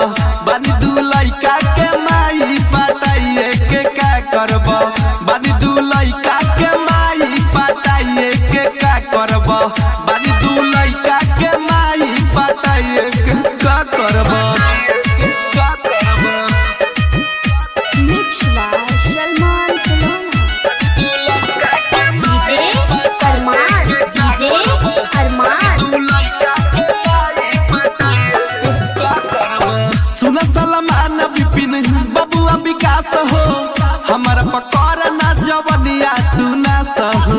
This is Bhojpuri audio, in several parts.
बानी दू लइका के माई पटाइए के का करब बानी दू लइका के माई पटाइए के का करब बानी दू लइका के माई पटाइए के का करब का करब Mix by Salman Salana. दू लइका के DJ Arman. DJ Arman. सुन सलमान विपिन बबुआ विकास हो हमार पकड़ ना जवनिया तू ना सहो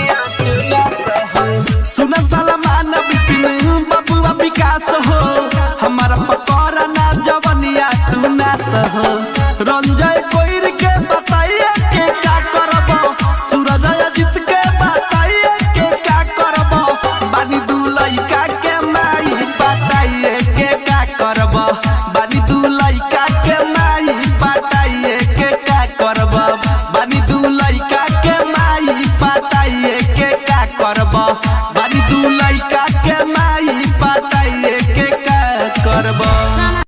सुन सलमान विपिन बबुआ विकास हो हमार पकड़ ना जवनिया तू ना सहो रंजय कोइर के बताइए के का करब सूरज अजित के बताइए के का करब बानी दू लइका के माई बताइए के का करब बानी दू लइका के माई बताइए के का करब बानी दू लइका के माई बताइए के का करब बानी दू लइका के माई बताइए के का करब